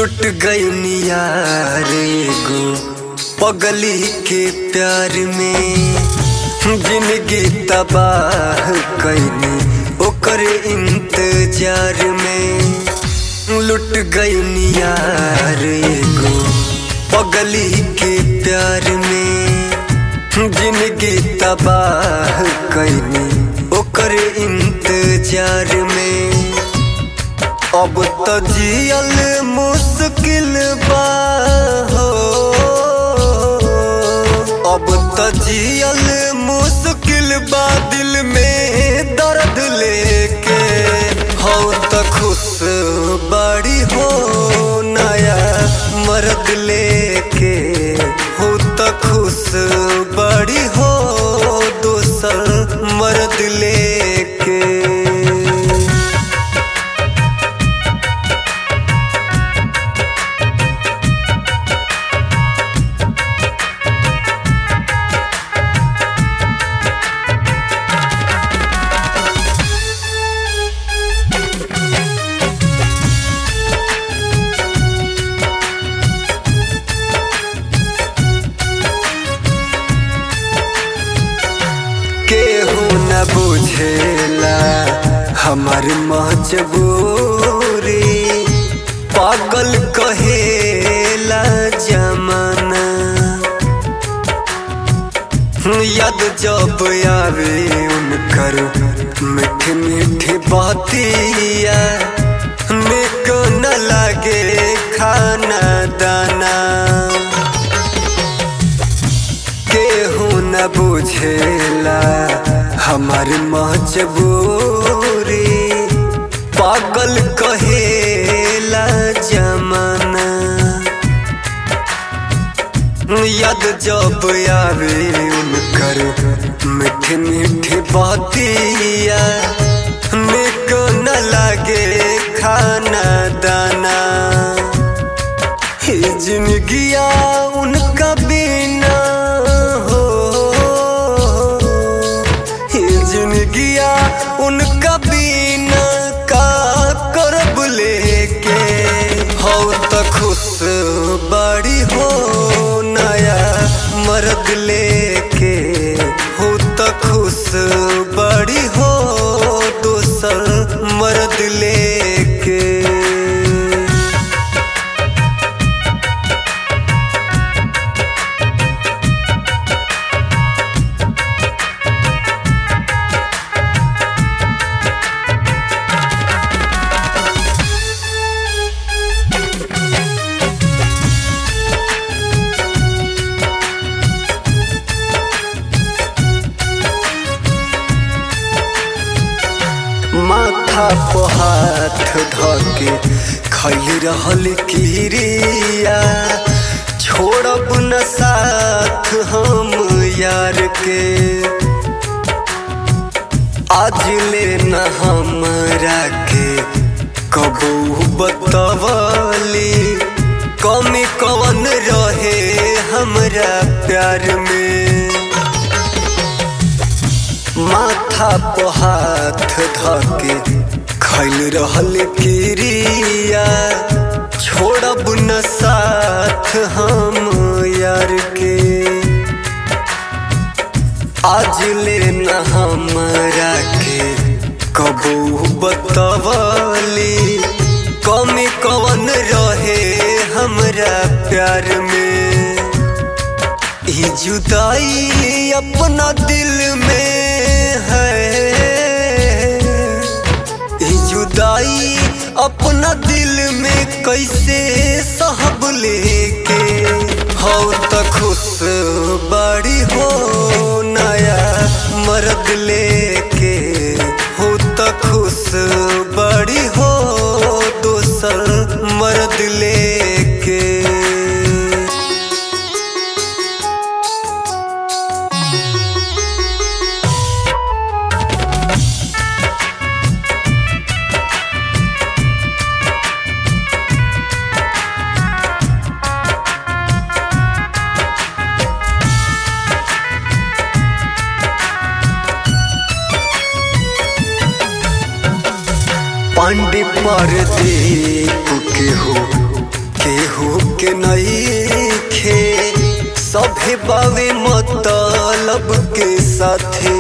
लुट गई नियार एगो पगली के प्यार में जिंदगी तबाह कैनी ओकर इंतजार में लुट गई नियार एगो पगली के प्यार में जिंदगी तबाह कैनी ओकर इंतजार में अब तो जियल मुश्किल बा हो अब तो जियल मुश्किल बा दिल में दर्द लेके हो तो खुश बड़ी हो नया मर्द लेके हो तो खुश बड़ी हो दोसर मर्द लेके केहू न बुझेला हमार मजबूरी पागल कहेला जमाना याद जब आवे उनकर मीठी मीठी बातिया निक न लागे खाना दाना केहू न बुझेला हमार मजबूरी पागल कहेला जमाना याद जब आवे उनकर मीठी मीठी बातिया निक न लागे खाना दाना ही जिंदगिया उनका बिना हो ही जिंदगिया उनका बिना का करब लेके हो तो खुश बड़ी हो नया मर्द लेके हो तो खुश बड़ी हो दोसर मर्द लेके माथा पर हाथ धके खैल रहल किरिया छोड़ब न साथ हम यार के आज ले न हमरा के कबू बतवली कमी कवन रहे हमरा प्यार में माथा पर हाथ धके खैल रहल किरिया छोड़ब न साथ हम यार के आज ले न हमरा के कबू बतवली कमी कवन रहे हमरा प्यार में ई जुदाई अपना दिल में है ई जुदाई अपना दिल में कैसे सहब लेके हो तो खुश बड़ी हो नया मर्द लेके हो तो खुश बड़ी हो दोसर मर्द लेके पांडे पर दीप के हो के नहीं खे सभे बावे मतलब के साथे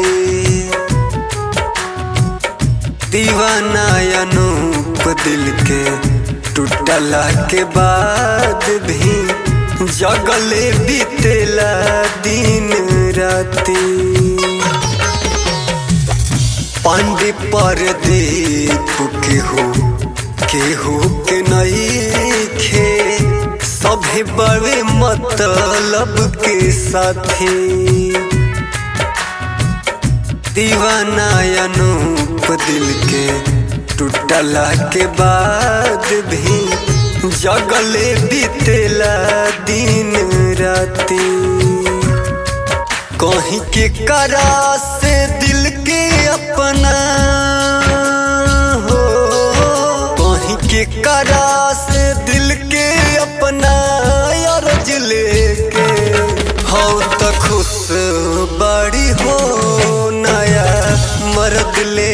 दीवाना अनूप दिल के टूटला के बाद भी जगले बीतेला दिन राती पांडे पर दीप के हो केहू के नहीं खे सभे बड़े मतलब के साथी दीवाना अनूप दिल के टूटला के बाद भी जगले बीतेला दिन राती कहीं के करा से दिल के अपना हो कहीं के करा से दिल के अपना अर्ज लेके हो तो खुश बड़ी हो नया मर्द ले